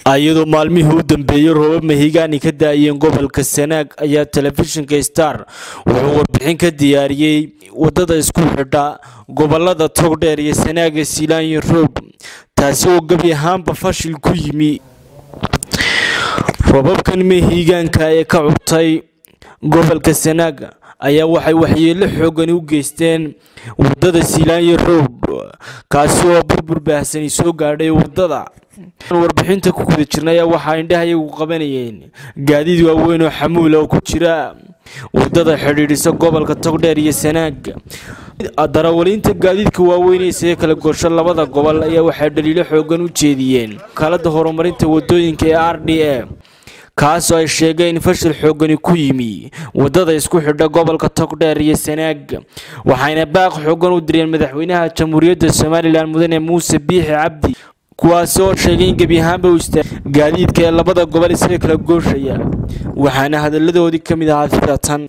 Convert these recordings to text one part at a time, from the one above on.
iyadoo maalmihii u dambeeyey roobab mahigaani ka da-ayeen gobolka sanaag ayaa telefishinka star wuxuu warbixin ka diyaariyey wadada isku xidha gobolada togdheer iyo sanaaga siilaanyo roob taasi oo gebi ahaanba fashil ku yimi roobabkan mahigaanka ee ka cubtay gobolka sanaag ayaa waxay waxyeelo xoogani u geysteen wadada siilaanyo roob kaasi oo burbur baahsani soo gaadhay wadada warbixinta ku guda jirna ayaa waxaa indhahayagu qabanayeen gaadiid waaweyn oo xamuula oo ku jira wadada xidhiidhisa gobolka togdheer iyo sanaag darawaliinta gaadiidka waaweyn ee isaga kala gorsho labada gobol ayaa waxay dhaliilo xoogan u jeediyeen wakaalada horumarinta wadooyinka ee r d a kaasoo ay sheegeen in fashil xoogani ku yimi wadada isku xidha gobolka togdheer iyo sanaag waxayna baaq xoogan u direen madaxweynaha jamhuuriyadda somalilan mudane muuse biixi cabdi kuwaasi oo sheegay in gebi ahaanba u istaag gaadiidka ee labada gobol isaga kala gooshaya waxaana hadalladoodii ka mid ahaa sida tan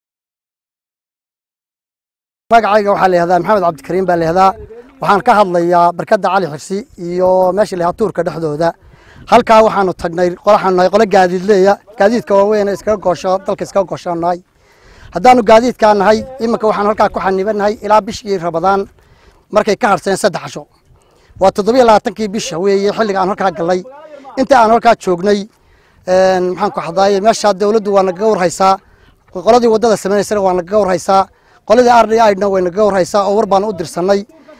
magacayga waxaa la yihahdaa maxamed cabdikariim baa la yihahdaa waxaan ka hadlayaa barkadda cali xirsi iyo meesha la yihahdaa tuurka dhexdooda halkaa waxaanu tagnay waxaanu nahay qole gaadiidleeya gaadiidka waaweyn iskaga goosho dalka iskaga gooshaan nahay haddaanu gaadiidkaa nahay iminka waxaanu halkaa ku xanibanahay ilaa bishii rabadaan markay ka hadhseen saddex casho waa toddobiyo labaatankii bisha weeye xilliga aan halkaa gallay inta aan halkaa joognay maxaan ku xadaaye meeshaa dawladdu waa nagaga warhaysaa qoladii waddada sameynaysana waa nagaga warhaysaa qoladii r d idna way nagaga warhaysaa oo war baanu u dirsanay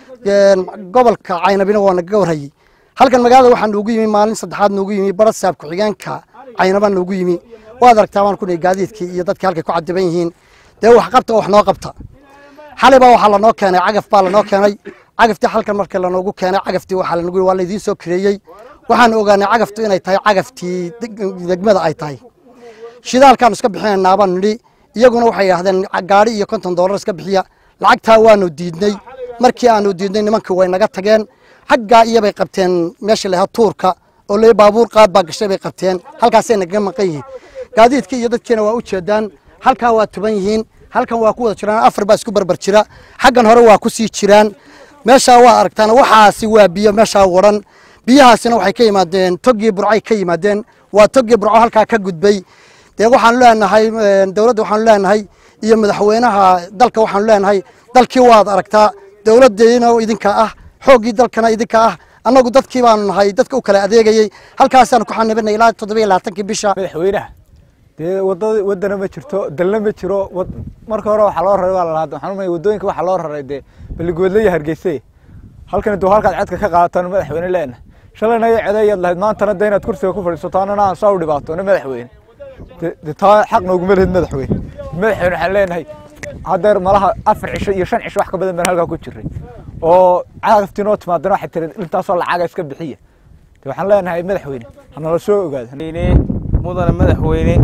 gobolka caynabina waa nagaga warhayey halkan magaalada waxaa noogu yimi maalin saddexaad noogu yimi barasaab ku-xigeenka caynaba noogu yimi waad aragtaa baan ku nahay gaadiidkii iyo dadkii halkay ku cadiban yihiin dee wax qabta oo wax noo qabta xalay baa waxaa lanoo keenay cagaf baa lanoo keenay cagaftii halkan markii lanoogu keenay cagaftii waxaa lanagu waa laydiin soo kareeyey waxaan ogaanay cagaftu inay tahay cagaftii degmada ay tahay shidaalkaanu iska bixinaynaa baanu nidhi iyaguna waxay yidhahdeen gaadhi iyo konton dollar iska bixiya lacagtaa waanu diidnay markii aanu diidnay nimankii way naga tageen xaggaa iyobay qabteen meesha lahaa tuurka oo le baabuur qaad baa gashay bay qabteen halkaasay nagaga maqan yihiin gaadiidkii iyo dadkiina waa u jeedaan halkaa waa tuban yihiin halkan waa ku wada jiraan afar baa isku barbar jira xaggan hore waa ku sii jiraan meeshaa waa aragtaan waxaasi waa biyo meeshaa waran biyahaasina waxay ka yimaadeen toggii burcay ka yimaadeen waa toggii burco halkaa ka gudbay dee waxaanu leenahay dowladda waxaanu leenahay iyo madaxweynaha dalka waxaanu leenahay dalkii waad aragtaa dowladdeena idinka ah xooggii dalkana idinka ah annagu dadkii baanu nahay dadka u kala adeegayey halkaasaanu ku xanibanay ilaa toddobiyo labaatankii bisha madaxweynaha dee wadada wadana ma jirto dalna ma jiro marka hore waxaa loo raray waa lalahaa waxaan umaya wadooyinka waxaa loo raray dee balligoodle iyo hargeyse halkan duu halkaad codka ka qaadataan madaxweyne leena shalayna iyo codeeyaad lahayd maantana dee inaad kursiga ku fadhiisato annana aan saa u dhibaatona madaxweyne de taa xaq nooguma lehid madaxweyne madaxweyne waxaan leenahay haddeer malaha afar cisho iyo shan cisho wax ka badan baan halkaa ku jiray oo cagaftii noo timaadana waxay tiri intaasoo lacaga iska bixiya de waxaan leenahay madaxweyne hanala soo ogaada mudane madaxweyne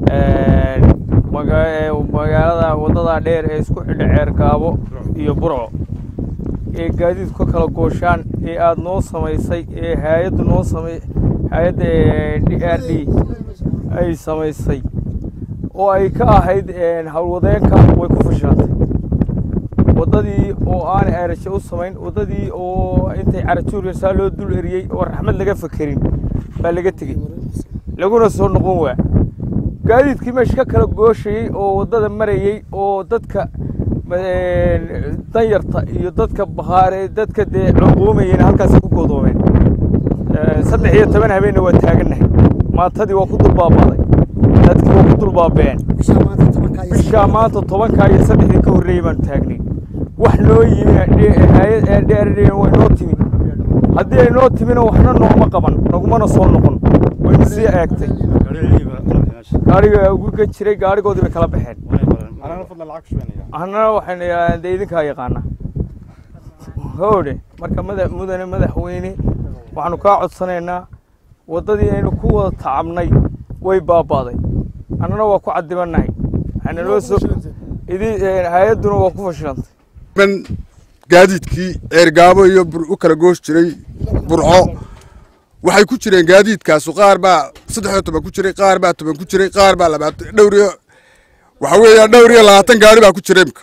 magaalada wadada dheer ee isku xidha ceerkaabo iyo burco ee gaadiidku ka kala gooshaan ee aada noo samaysay ee hay-addu noo samay hay-adda d r d ay samaysay oo ay ka ahayd howlwadeenka way ku fashilantay waddadii oo aanay ayrashe u samayn waddadii oo intay carajuuryasaa loo dul eriyey oo raxmad laga fakerin baa laga tegey laguna soo noqon waa gaadiidkii meesha ka kala gooshayey oo waddada marayey oo dadka danyarta iyo dadka bakhaare dadka dee cogoomayeen halkaasay ku godoomeen saddex iyo toban habeenna waa taagannahay maantadii waa ku dulbaabaaday dadkii waa ku dulbaabeen bishaa maanta tobankaa iyo saddexdii ka horreeyey baanu taagnay wax noo yimi hay-ad way noo timi haddii ay noo timina waxna nooma qaban nagumana soo noqon wayna sii eegtay gaariga uga jiray gaarigoodii bay kala baxeen annana waxayna dee idinkaa yaqaana howdhe marka mada mudane madaxweyne waxaanu kaa codsanaynaa waddadii aynu ku wada tacabnay way baaba'day annana waa ku cadibannahay waxaynaloo soo idi hay-adduna waa ku fashilantay man gaadiidkii ceergaabo iyo u kala goosh jiray burco waxay ku jireen gaadiidkaasu qaar baa saddex iyo toban ku jiray qaar baa toban ku jiray qaar baa labaatan dhowr iyo waxa weeya dhowr iyo labaatan gaari baa ku jira imka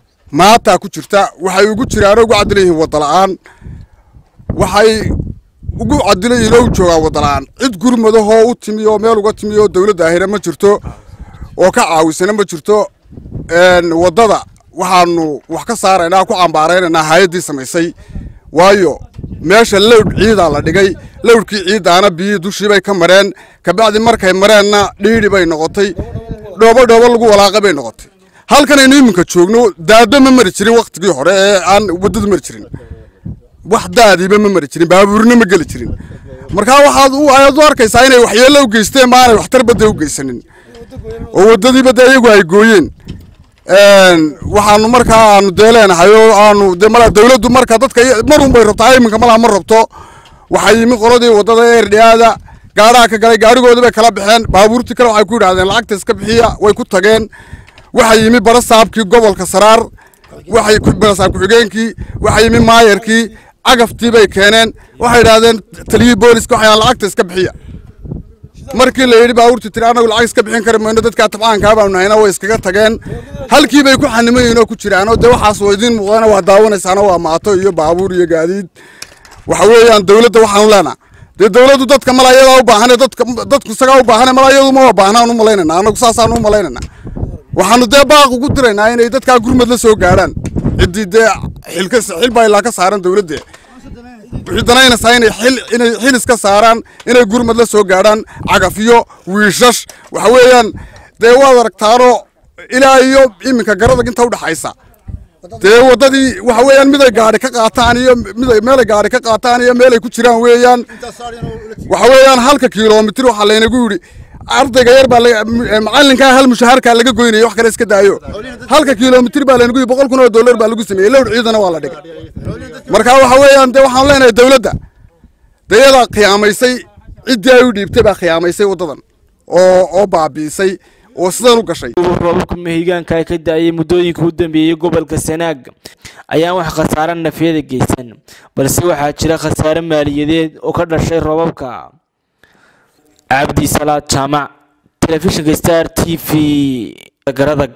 maataa ku jirta waxay ugu jiraan ugu cadlan yihiin wadda la'aan waxay ugu cadilayiin oo u joogaa waddalaan cid gurmadahoo u timi oo meel uga timi oo dowladda ahina ma jirto oo ka caawisana ma jirto waddada waxaanu wax ka saaraynaa ku cambaaraynaynaa hay-addii samaysay waayo meesha lowdh ciidaa la dhigay lowdhkii ciiddaana biyihii dushii bay ka mareen kabacdi markay mareenna dhiidhi bay noqotay dhoobo dhoobo lagu walaaqa bay noqotay halkanaynu iminka joogno daado ma mari jirin wakhtigii hore ee aan waddadu mari jirin wax daadiiba ma mari jirin baabuurna ma geli jirin markaa waxaad ayaad u arkaysaa inay waxyeello u geysteen ma aanay waxtar badda u geysanin oo waddadiiba dee iyagu ay gooyeen waxaanu markaa aanu dee leenahay oo aanu dee mala dawladdu marka dadka mar un bay rabtaa iminka malaha ma rabto waxaa yimi qoladii waddada eerdhiyaada gaadhaha ka galay gaadhigoodii bay kala baxeen baabuurtii kale waxay ku yidhahdeen lacagta iska bixiya way ku tageen waxaa yimi barasaabkii gobolka saraar waxay barasaab ku-xigeenkii waxaa yimi maayarkii cagaftii bay keeneen waxay yidhahdeen taliyihii booliska waxay lacagta iska bixiya markii la yidhi baabuurtii tiri annagu lacag iska bixin kari mayno dadkaa tabcaankaa baanu nahayna way iskaga tageen halkii bay ku xanimayiin oo ku jiraan oo dee waxaas waa idiin muuqdana waa daawanaysaana waa maato iyo baabuur iyo gaadiid waxa weeyaan dawladda waxaanu leenaha dee dawladdu dadka mala iyadaa u baahane dadka dadku isagaa u baahane mala iyadu ma baahnaan u malaynayna annagu saasaan u malaynayna waxaanu dee baaq ugu diraynaa inay dadkaa gurmad la soo gaadhaan ciddii dee xilka xil baa ilaa ka saaran dawladda wixii danaynaysaa inay xil inay xil iska saaraan inay gurmad la soo gaadhaan cagafyo wiishash waxa weeyaan dee waad aragtaanoo ilaa iyo iminka garadag inta udhaxaysa dee waddadii waxa weeyaan miday gaadhi ka qaataan iyo miday meelay gaadhi ka qaataan iyo meelay ku jiraan weeyaan waxa weeyaan halka kiiloomitir waxaa laynagu yidhi ardayga yar baa macalinkaa hal mushaharkaa laga goynaya wax kale iska daayo halka kiiloomitir baa laynagu yidhi boqol kun oo dollar baa lagu sameeyey lowr ciidana waa la dhigay marka waxa weeyaan dee waxaan leenahay dawladda dee iyadaa khiyaamaysay ciddii ay u dhiibtay baa khiyaamaysay waddadan oo oo baabi'isay oo sidan u gashay roobabka mahigaanka ay ka da-ayay muddooyinka u dambeeyey gobolka sanaag ayaan wax khasaare nafyada geysan balse waxaa jira khasaare maaliyadeed oo ka dhashay roobabka cabdi salaad jaamac telefishinka star t v garadag